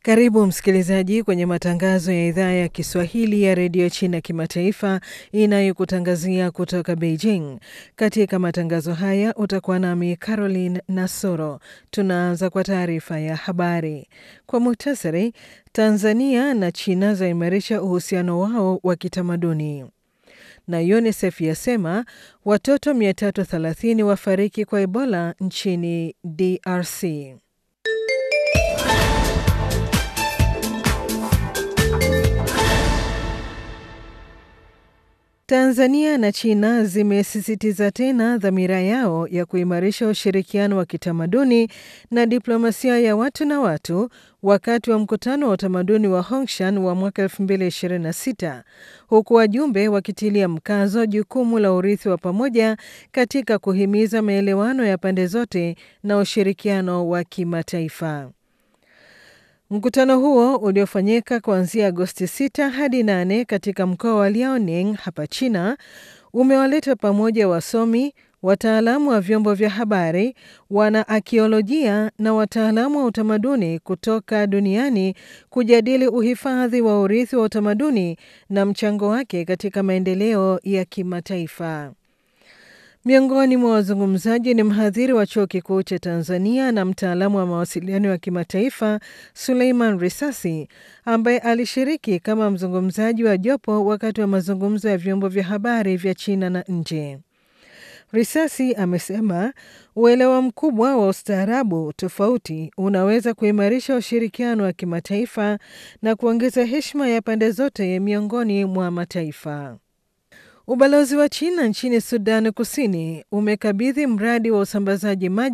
Karibu msikilizaji kwenye matangazo ya idhaa ya Kiswahili ya redio China kimataifa inayokutangazia kutoka Beijing. Katika matangazo haya utakuwa nami Caroline Nasoro. Tunaanza kwa taarifa ya habari kwa muhtasari. Tanzania na China zaimarisha uhusiano wao wa kitamaduni na UNICEF yasema watoto 330 wafariki kwa Ebola nchini DRC. Tanzania na China zimesisitiza tena dhamira yao ya kuimarisha ushirikiano wa kitamaduni na diplomasia ya watu na watu wakati wa mkutano wa utamaduni wa Hongshan wa mwaka 2026 huku wajumbe wakitilia mkazo jukumu la urithi wa pamoja katika kuhimiza maelewano ya pande zote na ushirikiano wa kimataifa. Mkutano huo uliofanyika kuanzia Agosti 6 hadi 8 katika mkoa wa Liaoning hapa China umewaleta pamoja wasomi, wataalamu wa vyombo vya habari, wana akiolojia na wataalamu wa utamaduni kutoka duniani kujadili uhifadhi wa urithi wa utamaduni na mchango wake katika maendeleo ya kimataifa. Miongoni mwa wazungumzaji ni mhadhiri wa chuo kikuu cha Tanzania na mtaalamu wa mawasiliano ya kimataifa Suleiman Risasi, ambaye alishiriki kama mzungumzaji wa jopo wakati wa mazungumzo ya vyombo vya habari vya China na nje. Risasi amesema uelewa mkubwa wa ustaarabu tofauti unaweza kuimarisha ushirikiano wa kimataifa na kuongeza heshima ya pande zote miongoni mwa mataifa. Ubalozi wa China nchini Sudan Kusini umekabidhi mradi wa usambazaji maji